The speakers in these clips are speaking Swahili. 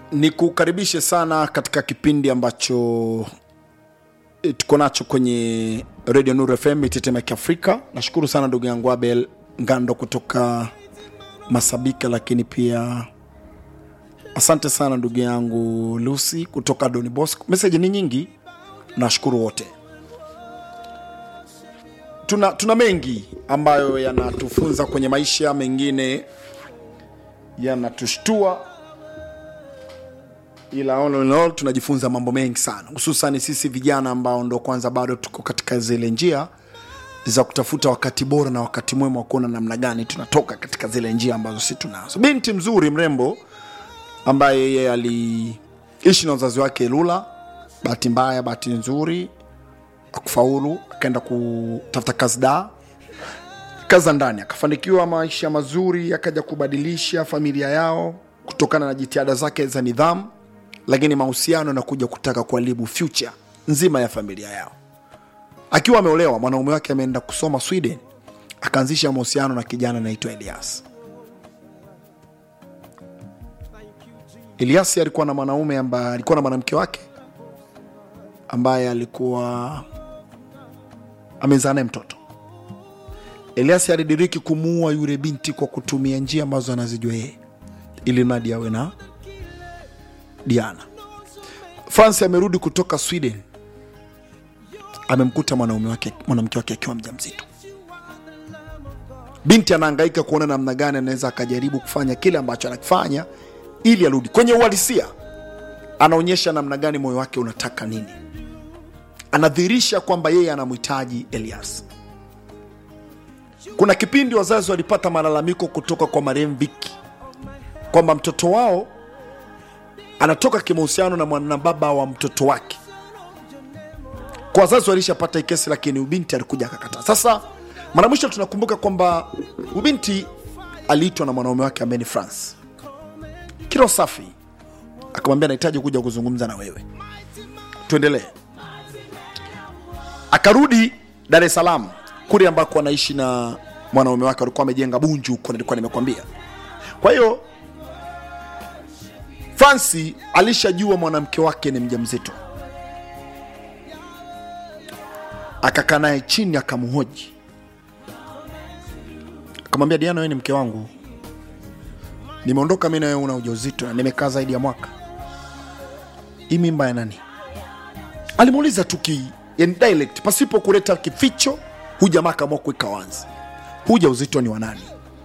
nikukaribishe sana katika kipindi ambacho eh, tuko nacho kwenye radio Nuru FM Itetemeke Kiafrika. Nashukuru sana ndugu yangu Abel Ngando kutoka Masabika, lakini pia asante sana ndugu yangu Lucy kutoka Doni Bosco. Meseji ni nyingi, nashukuru wote. Tuna, tuna mengi ambayo yanatufunza kwenye maisha, mengine yanatushtua ila all in all tunajifunza mambo mengi sana hususan sisi vijana ambao ndo kwanza bado tuko katika zile njia za kutafuta wakati bora na wakati mwema wa kuona namna gani tunatoka katika zile njia ambazo si tunazo binti mzuri mrembo ambaye yeye aliishi na wazazi wake lula bahati mbaya bahati nzuri akufaulu akaenda kutafuta kazi daa kazi za ndani akafanikiwa maisha mazuri akaja kubadilisha familia yao kutokana na jitihada zake za nidhamu lakini mahusiano yanakuja kutaka kuharibu future nzima ya familia yao akiwa ameolewa mwanaume wake ameenda kusoma sweden akaanzisha mahusiano na kijana anaitwa elias elias alikuwa na mwanaume ambaye alikuwa na mwanamke wake ambaye alikuwa amezaa naye mtoto elias alidiriki kumuua yule binti kwa kutumia njia ambazo anazijua yeye ili mradi awe na diana franci amerudi kutoka sweden amemkuta mwanaume wake mwanamke wake akiwa mjamzito binti anahangaika kuona namna gani anaweza akajaribu kufanya kile ambacho anakifanya ili arudi kwenye uhalisia anaonyesha namna gani moyo wake unataka nini anadhihirisha kwamba yeye anamhitaji elias kuna kipindi wazazi walipata malalamiko kutoka kwa marehemu viki kwamba mtoto wao anatoka kimahusiano na mwanababa wa mtoto wake kwa wazazi walishapata hii kesi lakini ubinti alikuja akakataa sasa mara mwisho tunakumbuka kwamba ubinti aliitwa na mwanaume wake ambaye ni france kilo safi akamwambia nahitaji kuja kuzungumza na wewe tuendelee akarudi dar es salaam kule ambako anaishi na mwanaume wake walikuwa wamejenga bunju huko nilikuwa nimekwambia kwa hiyo fransi alishajua mwanamke wake ni mjamzito akakaa naye chini akamhoji akamwambia diana wewe ni mke wangu nimeondoka mi na wewe una ujauzito na nimekaa zaidi ya mwaka hii mimba ya nani alimuuliza tu ki yani dialect pasipo kuleta kificho hu jamaa akaamua kuweka wazi huja uzito ni wa nani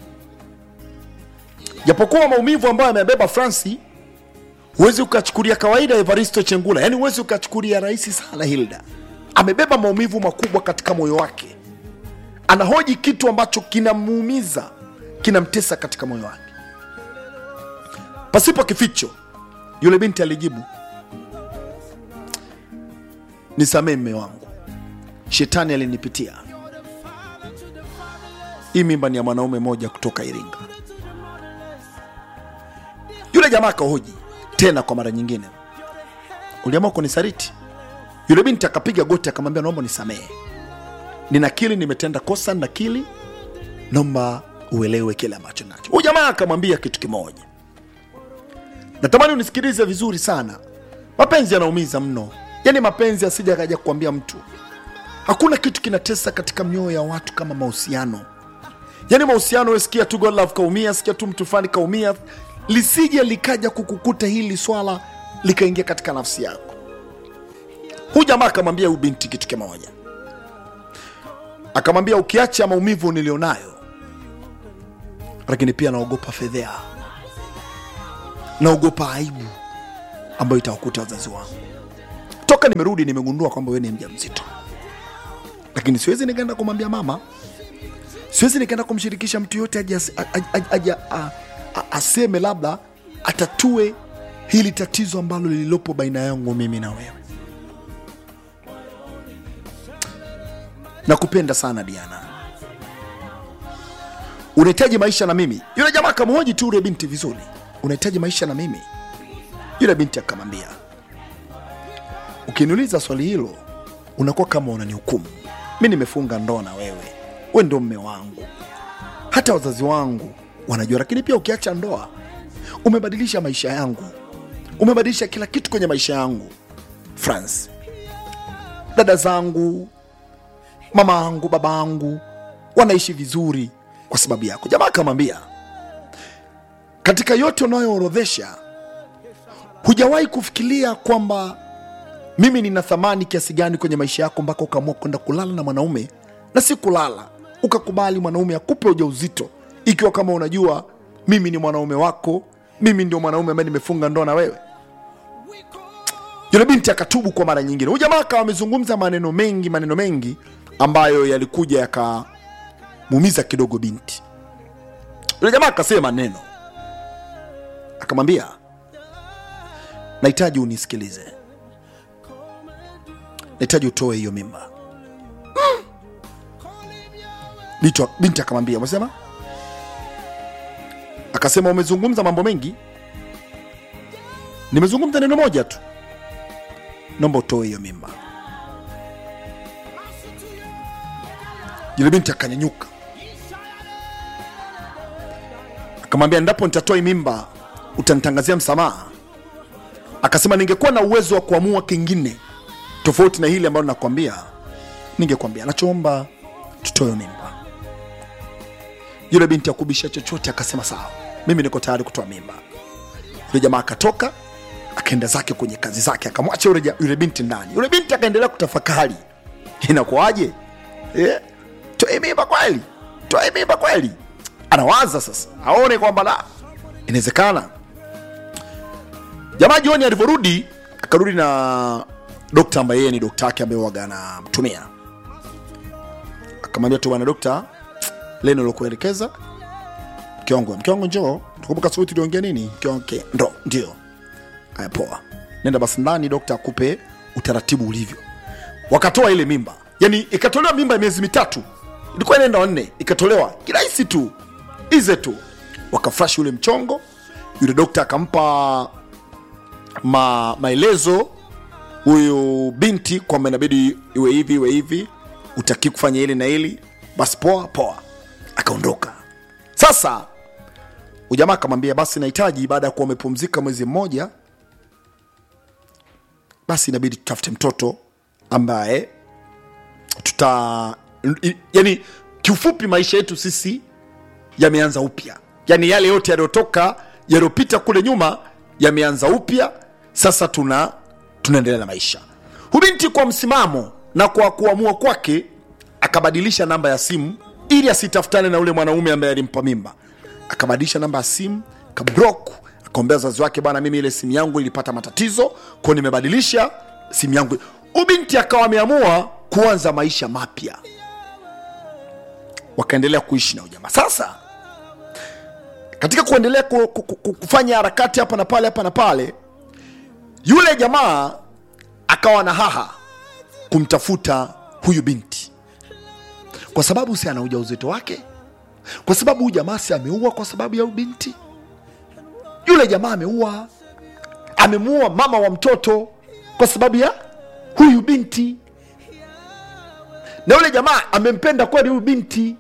japokuwa maumivu ambayo amebeba franci huwezi ukachukulia kawaida evaristo chengula yani huwezi ukachukulia rahisi sana hilda amebeba maumivu makubwa katika moyo wake anahoji kitu ambacho kinamuumiza kinamtesa katika moyo wake pasipo kificho yule binti alijibu nisamee mme wangu shetani alinipitia hii mimba ni ya mwanaume mmoja kutoka iringa yule jamaa akahoji tena kwa mara nyingine uliamua kunisaliti yule binti akapiga goti akamwambia naomba nisamehe ninakili nimetenda kosa nakili naomba uelewe kile ambacho nacho huyu jamaa akamwambia kitu kimoja natamani unisikilize vizuri sana mapenzi yanaumiza mno yaani mapenzi asija akaja kukwambia mtu hakuna kitu kinatesa katika mioyo ya watu kama mahusiano yaani mahusiano we sikia tu God love kaumia sikia tu mtu fulani kaumia lisije likaja kukukuta hili swala likaingia katika nafsi yako huyu jamaa akamwambia huyu binti kitu kimoja akamwambia ukiacha maumivu nilionayo lakini pia naogopa fedhea naogopa aibu ambayo itawakuta wazazi wangu toka nimerudi nimegundua kwamba wewe ni mja mzito lakini siwezi nikaenda kumwambia mama siwezi nikaenda kumshirikisha mtu yote aje as- a- a- aje a- a- aseme labda atatue hili tatizo ambalo lililopo baina yangu mimi na wewe nakupenda sana diana unahitaji maisha na mimi yule jamaa akamhoji tu yule binti vizuri unahitaji maisha na mimi yule binti akamwambia ukiniuliza swali hilo unakuwa kama unanihukumu mi nimefunga ndoa na wewe we ndo mme wangu hata wazazi wangu wanajua lakini pia ukiacha ndoa umebadilisha maisha yangu umebadilisha kila kitu kwenye maisha yangu france dada zangu mama angu baba angu wanaishi vizuri kwa sababu yako jamaa akamwambia katika yote unayoorodhesha hujawahi kufikiria kwamba mimi nina thamani kiasi gani kwenye maisha yako mpaka ukaamua kwenda kulala na mwanaume na si kulala ukakubali mwanaume akupe ujauzito ikiwa kama unajua mimi ni mwanaume wako mimi ndio mwanaume ambaye nimefunga ndoa na wewe yule binti akatubu kwa mara nyingine huyu jamaa akawa amezungumza maneno mengi maneno mengi ambayo yalikuja yakamuumiza kidogo binti yule jamaa akasema neno akamwambia nahitaji unisikilize nahitaji utoe hiyo mimba Binti- binti akamwambia umesema akasema umezungumza mambo mengi nimezungumza neno moja tu naomba utoe hiyo mimba yule binti akanyanyuka akamwambia endapo nitatoa hii mimba utanitangazia msamaha akasema ningekuwa na uwezo wa kuamua kingine tofauti na hili ambalo nakwambia ningekwambia nachoomba tutoe hiyo mimba yule binti akubisha chochote akasema sawa mimi niko tayari kutoa mimba yule jamaa akatoka akaenda zake kwenye kazi zake akamwacha yule, ja- yule binti ndani yule binti akaendelea kutafakari inakuwaje eh? toe mimba kweli toe mimba kweli anawaza sasa aone kwamba la inawezekana jamaa jioni alivyorudi akarudi na dokta ambaye yeye ni dokta yake ambaye waga anamtumia akamwambia tu bwana dokta leno lokuelekeza mke wangu mke wangu njoo tukumbuka siku tuliongea nini mke wangu "Okay, ndo ndio aya poa nenda basi ndani dokta akupe utaratibu ulivyo wakatoa ile mimba yani ikatolewa mimba ya miezi mitatu ilikuwa inaenda wanne ikatolewa kirahisi tu ize tu wakafresh ule mchongo yule dokta akampa ma, maelezo huyu binti kwamba inabidi iwe hivi iwe hivi utaki kufanya hili na hili basi poa poa akaondoka sasa ujamaa akamwambia basi nahitaji baada ya kuwa umepumzika mwezi mmoja basi inabidi tutafute mtoto ambaye tuta i- yani kiufupi maisha yetu sisi yameanza upya yani yale yote yaliyotoka yaliyopita kule nyuma yameanza upya sasa tuna tunaendelea na maisha hubinti kwa msimamo na kwa kuamua kwake akabadilisha namba ya simu ili asitafutane na ule mwanaume ambaye alimpa mimba akabadilisha namba ya simu kabrok akaombea wazazi wake bana mimi ile simu yangu ilipata matatizo kwao nimebadilisha simu yangu ubinti akawa ameamua kuanza maisha mapya wakaendelea kuishi na ujamaa sasa katika kuendelea ku, ku, ku, kufanya harakati hapa na pale hapa na pale yule jamaa akawa na haha kumtafuta huyu binti kwa sababu si ana ujauzito wake kwa sababu huyu jamaa si ameua kwa sababu ya huyu binti yule jamaa ameua amemuua mama wa mtoto kwa sababu ya huyu binti na yule jamaa amempenda kweli huyu binti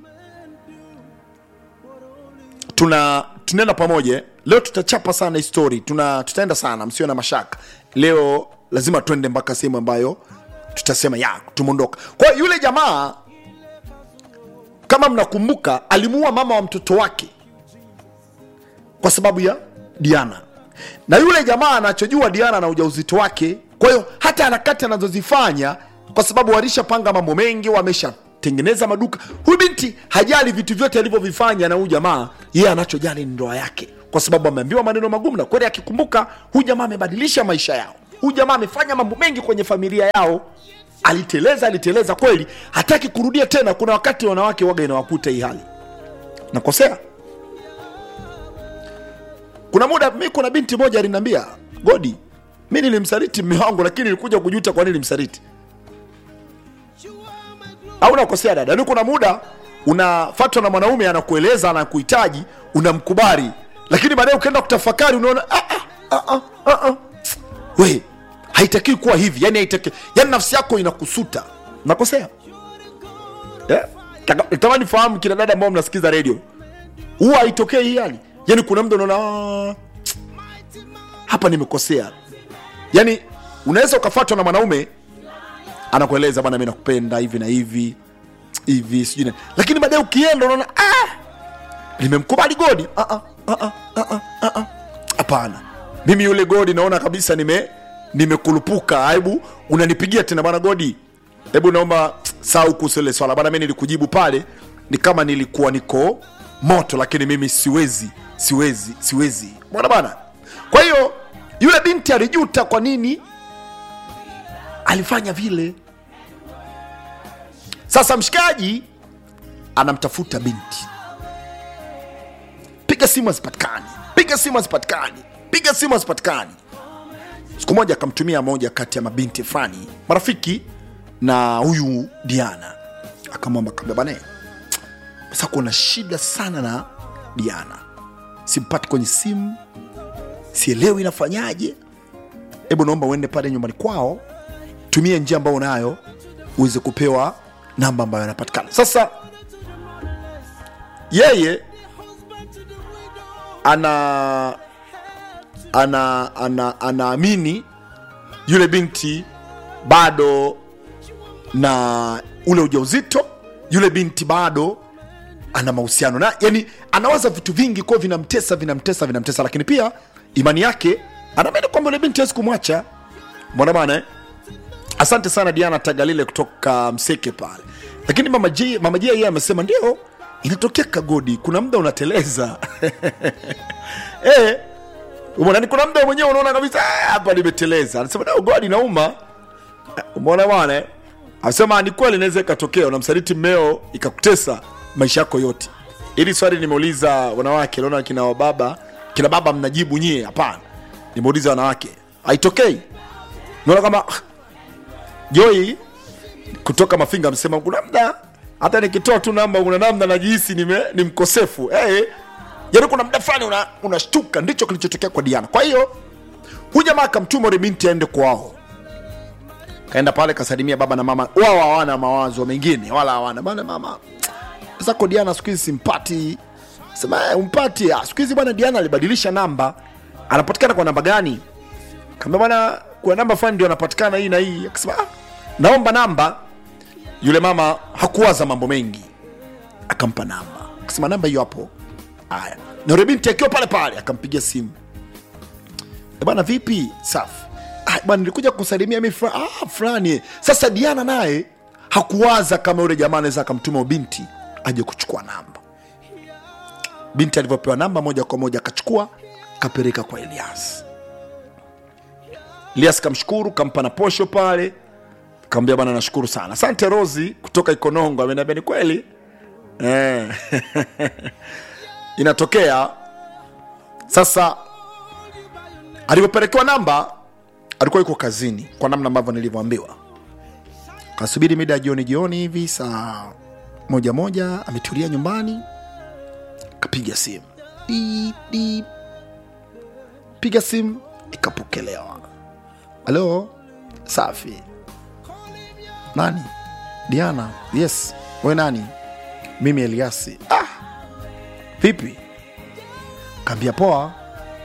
tuna tunaenda pamoja eh. leo tutachapa sana hii story tuna tutaenda sana msio na mashaka leo lazima twende mpaka sehemu ambayo tutasema ya tumeondoka kwa hiyo yule jamaa kama mnakumbuka alimuua mama wa mtoto wake kwa sababu ya diana na yule jamaa anachojua diana na ujauzito wake kwa hiyo hata harakati anazozifanya kwa sababu walishapanga mambo mengi wameshatengeneza maduka huyu binti hajali vitu vyote alivyovifanya na huyu jamaa yeye anachojali ni ndoa yake kwa sababu ameambiwa maneno magumu na kweli akikumbuka huyu jamaa amebadilisha maisha yao huyu jamaa amefanya mambo mengi kwenye familia yao aliteleza aliteleza kweli hataki kurudia tena kuna wakati wanawake waga inawakuta hii hali nakosea kuna muda mi kuna binti moja aliniambia godi mi nilimsaliti mme wangu lakini nilikuja kujuta kwa nini nilimsaliti au nakosea dada ni kuna muda unafatwa na mwanaume anakueleza anakuhitaji unamkubali lakini baadaye ukienda kutafakari unaona ah, ah, ah, ah, ah. we haitakiwi kuwa hivi yani haitaki yani nafsi yako inakusuta nakosea yeah? tamani fahamu kina dada ambao mnasikiza redio huwa haitokei hii hali yani kuna mtu unaona "Ah, hapa nimekosea yani unaweza ukafatwa na mwanaume anakueleza bwana mi nakupenda hivi na hivi hivi sijui nini. lakini baadaye ukienda unaona ah, limemkubali godi Ah, ah, ah, ah, ah, ah, ah. hapana mimi yule godi naona kabisa nime nimekulupuka hebu unanipigia tena bwana godi hebu naomba sau kuhusu ile swala bwana mi nilikujibu pale ni kama nilikuwa niko moto lakini mimi siwezi siwezi siwezi bwana bwana kwa hiyo yule binti alijuta kwa nini alifanya vile sasa mshikaji anamtafuta binti piga simu hazipatikani piga simu hazipatikani piga simu hazipatikani siku moja akamtumia moja kati ya mabinti fulani marafiki na huyu diana akamwamba kaambia bane sasa kuna shida sana na diana simpati kwenye simu sielewi inafanyaje hebu naomba uende pale nyumbani kwao tumie njia ambayo unayo uweze kupewa namba ambayo inapatikana sasa yeye ana ana ana anaamini yule binti bado na ule ujauzito yule binti bado ana mahusiano na yani anawaza vitu vingi kwa vinamtesa vinamtesa vinamtesa lakini pia imani yake anaamini kwamba yule binti hawezi kumwacha mbona bana eh? asante sana diana tagalile kutoka mseke pale lakini mama J, mama J yeye amesema ndio inatokea kagodi kuna muda unateleza eh, umeona ni kuna muda mwenyewe unaona kabisa "Ah, hapa nimeteleza anasema "No, godi nauma umeona bwana eh? anasema ni kweli inaweza ikatokea unamsaliti mmeo ikakutesa maisha yako yote ili swali nimeuliza wanawake naona kina wababa kina baba mnajibu nyie hapana nimeuliza wanawake haitokei naona kama "Ah, joi kutoka mafinga amesema kuna mda hata nikitoa tu namba kuna namna najihisi nime- ni mkosefu hey, yaani kuna mda fulani una- unashtuka ndicho kilichotokea kwa diana kwa hiyo huyu jamaa akamtuma ule binti aende kwao kaenda pale kasalimia baba na mama wao hawana mawazo mengine wala hawana bana mama sasa kwa diana siku hizi simpati sema "Eh, umpati Ah, siku hizi bwana diana alibadilisha namba anapatikana kwa namba gani kaambia bwana kuna namba fulani ndio anapatikana hii na hii akasema "Ah, naomba namba yule mama hakuwaza mambo mengi akampa namba akasema namba hiyo hapo haya na yule binti akiwa pale pale akampigia simu "Eh, bwana vipi safi "Ah, bwana nilikuja kusalimia mi fra- ah, fulani sasa diana naye hakuwaza kama yule jamaa anaweza akamtuma binti aje kuchukua namba binti alivyopewa namba moja kwa moja akachukua kapeleka kwa elias elias kamshukuru kampa na posho pale kaambia bwana nashukuru sana asante rosi kutoka ikonongo ameniambia ni kweli eh. inatokea sasa alivyopelekewa namba alikuwa yuko kazini kwa namna ambavyo nilivyoambiwa kasubiri mida ya jioni jioni hivi saa moja moja ametulia nyumbani kapiga simu Beep, beep. piga simu ikapokelewa halo safi nani diana yes we nani mimi eliasi ah. vipi kaambia poa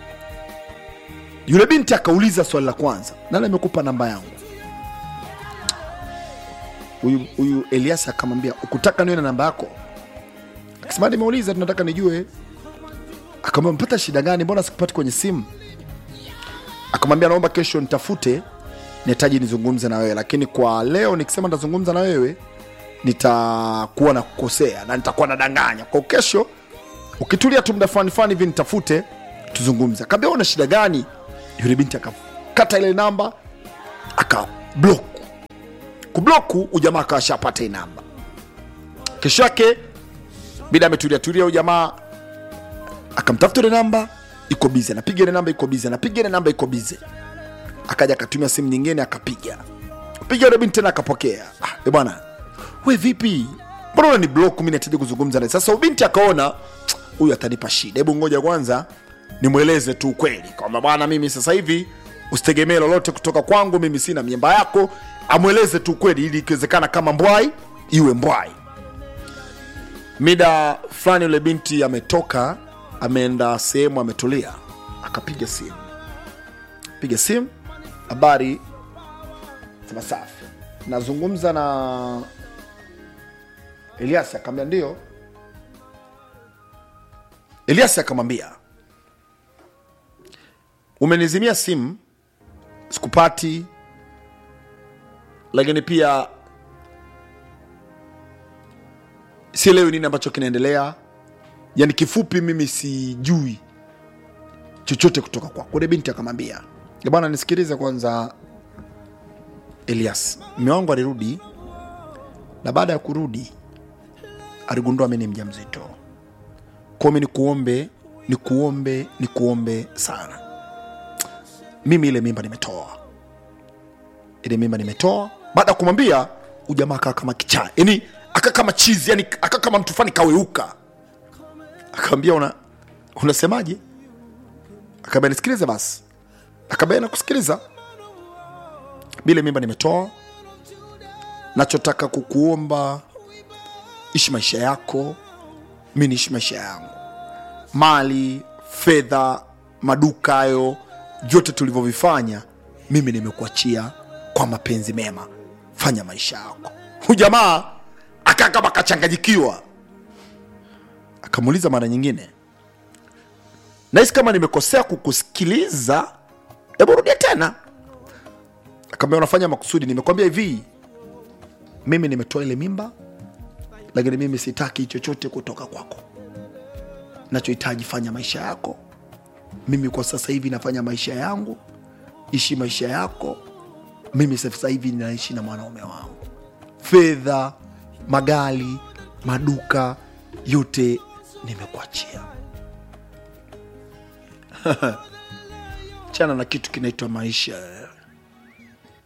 yule binti akauliza swali la kwanza nani amekupa namba yangu huyu huyu eliasi akamwambia ukutaka niwe na namba yako akasema nimeuliza tunataka nijue akamwambia mpata shida gani mbona sikupati kwenye simu akamwambia naomba kesho nitafute nihitaji nizungumze na wewe lakini kwa leo nikisema nitazungumza na wewe nitakuwa na kukosea na nitakuwa nadanganya kwa kesho ukitulia tu muda fulani fulani hivi nitafute tuzungumze akaambia una shida gani yule binti akakata ile namba akablock kubloku ujamaa akawashapata hii namba kesho yake bida ametulia tulia ujamaa akamtafuta ile namba iko bize anapiga ile namba iko bize anapiga ile namba iko bize akaja akatumia simu nyingine akapiga piga ile binti tena akapokea ah, e bwana we vipi mbona una ni block mimi nahitaji kuzungumza naye sasa ubinti akaona huyu atanipa shida hebu ngoja kwanza nimweleze tu ukweli kwamba bwana mimi sasa hivi usitegemee lolote kutoka kwangu mimi sina miemba yako amweleze tu ukweli ili ikiwezekana kama mbwai iwe mbwai mida fulani yule binti ametoka ameenda sehemu ametulia akapiga simu piga simu habari sema safi nazungumza na elias akamwambia ndio elias akamwambia umenizimia simu sikupati lakini pia sielewi nini ambacho kinaendelea yani kifupi mimi sijui chochote kutoka kwako ule binti akamwambia "Ya bwana nisikilize kwanza elias mme wangu alirudi na baada ya kurudi aligundua mi ni mja mzito kwao mi nikuombe nikuombe nikuombe sana mimi ile mimba nimetoa ile mimba nimetoa baada ya kumwambia ujamaa akaa kama kichaa yani akaa kama chizi yani akaa kama mtu fani kaweuka akaambia una unasemaje akaambia nisikilize basi akaambia nakusikiliza bile mimba nimetoa nachotaka kukuomba ishi maisha yako mi niishi maisha yangu mali fedha maduka hayo vyote tulivyovifanya mimi nimekuachia kwa mapenzi mema fanya maisha yako hujamaa akaa kama akachanganyikiwa akamuuliza mara nyingine nahisi kama nimekosea kukusikiliza hebu rudia tena akaambia unafanya makusudi nimekwambia hivi mimi nimetoa ile mimba lakini mimi sitaki chochote kutoka kwako nachohitaji fanya maisha yako mimi kwa sasa hivi nafanya maisha yangu ishi maisha yako mimi sasa hivi naishi na mwanaume wangu fedha magari maduka yote nimekuachia chana na kitu kinaitwa maisha